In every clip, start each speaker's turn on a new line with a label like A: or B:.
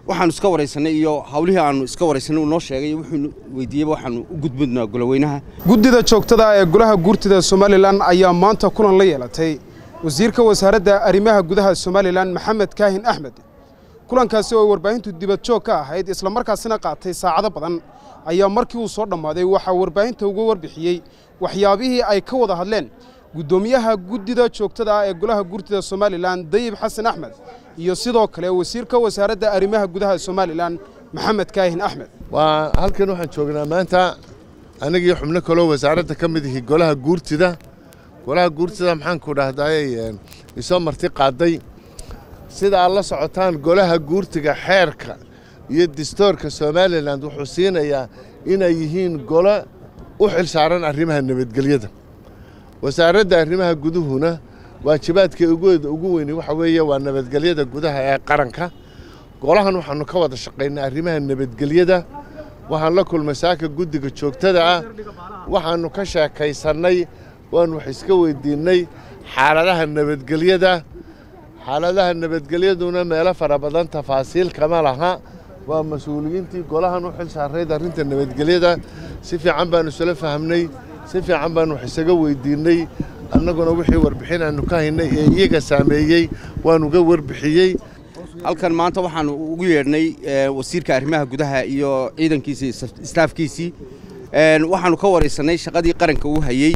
A: waxaanu iska waraysanay iyo hawlihii aanu iska waraysanay uu noo sheegay wuxuu weydiiyeyba waxaanu u gudbudnaa goloweynaha
B: guddida joogtada ee golaha guurtida somalilan ayaa maanta kulan la yeelatay wasiirka wasaaradda arrimaha gudaha somalilan maxamed kaahin axmed kulankaasi oo warbaahintu dibadjoog ka ahayd islamarkaasina qaatay saacado badan ayaa markii uu soo dhammaaday waxaa warbaahinta uga warbixiyey waxyaabihii ay ka wada hadleen guddoomiyaha guddida joogtada ah ee golaha guurtida somalilan dayib xasan axmed iyo sidoo kale wasiirka wasaaradda arrimaha gudaha somalilan maxamed kaahin axmed
C: waa halkan waxaan joognaa maanta anigii xubno kaloo wasaaradda ka mid ihi golaha guurtida golaha guurtida maxaanku dhahdaay isoo marti qaaday sida aad la socotaan golaha guurtiga xeerka iyo distoorka somalilan wuxuu siinayaa inay yihiin golo u xilsaaran arrimaha nabadgelyada wasaaradda arrimaha guduhuna waajibaadka ugeeda ugu weyni waxa weeye waa nabadgelyada gudaha ee qaranka golahan waxaannu ka wada shaqaynaa arrimaha nabadgelyada waxaan la kulmay saaka guddiga joogtada ah waxaannu ka sheekaysannay waan wax iska weydiinnay xaaladaha nabadgelyada xaaladaha nabadgelyaduna meelo fara badan tafaasiil kama laha waa mas-uuliyiintii golahan u xil saarayd arrinta nabadgelyada si fiican baannu isula fahamnay si fiican baannu wax isaga weydiinnay annaguna wixii warbixin aannu ka haynay ee iyaga saameeyey waanuga warbixiyey
A: halkan maanta waxaanu ugu yeedhnay wasiirka arrimaha gudaha iyo ciidankiisii istaafkiisii waxaanu ka waraysanay shaqadii qaranka uu hayey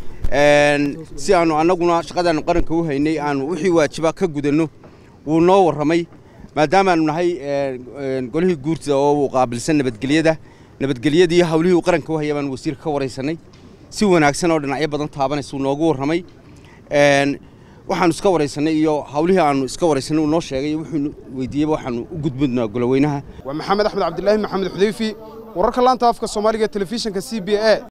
A: si aanu annaguna shaqadaanu qaranka u haynay aanu wixii waajiba ka gudanno wuu noo warramay maadaamaanu nahay golihii guurtida oo uu qaabilsan nabadgelyada nabadgelyadii hawlihii uu qaranka u hayay baanu wasiirka ka waraysanay si wanaagsan oo dhinacyo badan taabanaysa uu noogu warramay waxaanu iska waraysanay iyo hawlihii aanu iska waraysanay uu noo sheegay wuxuu weydiiyeyba waxaanu u gudbudnaa goloweynaha
B: waa maxamed axmed cabdilaahi maxamed xudayfi wararka laanta afka soomaaliga telefishinka c b a